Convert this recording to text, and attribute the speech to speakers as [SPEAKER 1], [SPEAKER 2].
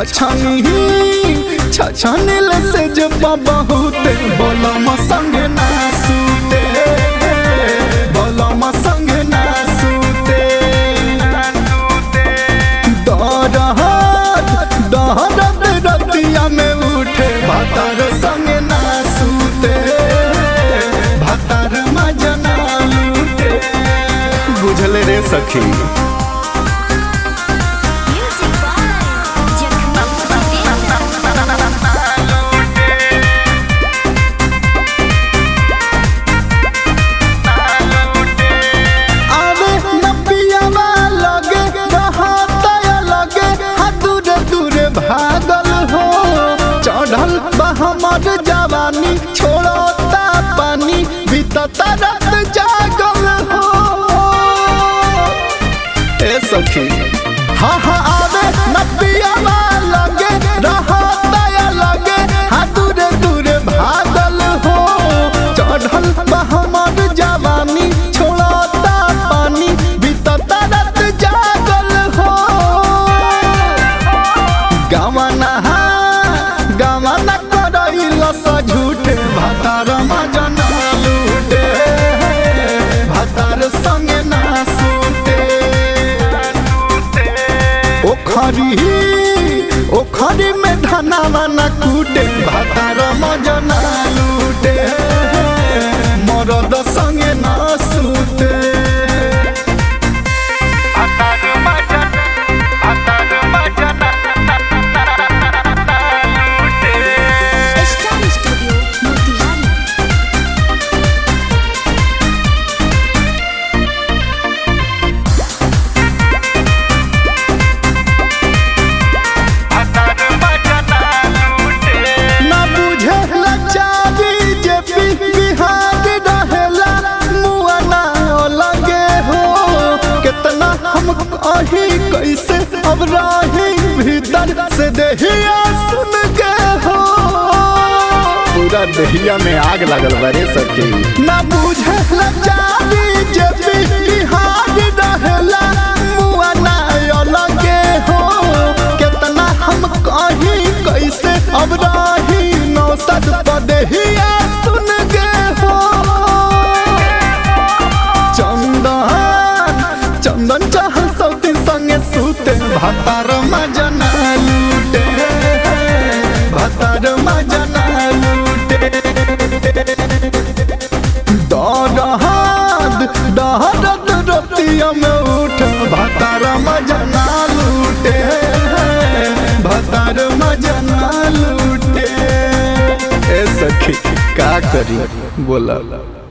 [SPEAKER 1] छछनी छछनिल से जब बहुते बोलम संग ना सूते बोलम संग ना सूते दरहत दहरत रतिया में उठे भातार संग ना सूते भातार मजना लूटे बुझले रे सखी
[SPEAKER 2] Music by Jacob
[SPEAKER 1] आवे नपियावा लगे रहता लगे हा दूरे दूरे भागल हो चढ़ल बा हमर जवानी छोड़ता पानी बीतता रात जागल हो ए सखी हाँ हाँ आवे नपियावा लगे रहता लगे हा दूरे दूरे भागल हो चढ़ल बा हमर जवानी छोड़ता पानी बीतता रात जागल हो गवना गवना करैल स झूठे भातार मजना लूटे भातार संगे ना सूते ओखरी ओखरी में धनावा न कूटे भातार मजना लूटे मरद संगे ना सूते
[SPEAKER 2] Star Studio Motihari
[SPEAKER 1] ना बुझे लाचारी जे पी बिहार रहेला मुआ ना लगे हो कितना हम अही कैसे अब राही भीतर से देहिया सुन के हो पूरा देहिया में आग लगल बारे सखी ना बुझे लाचारी जे पी बिहार रहेला मुआ ना लगे हो कितना हम कहीं कैसे अब राही नौसद पदहिया सुन गे हो चंदन चंदन चाह सौती संगे सूते भातार मजना लूटे भातार मजना लूटे दहद दहरद रतिया में उठ भातार मजना लूटे भातार मजना लूटे ए सखी का करी बोला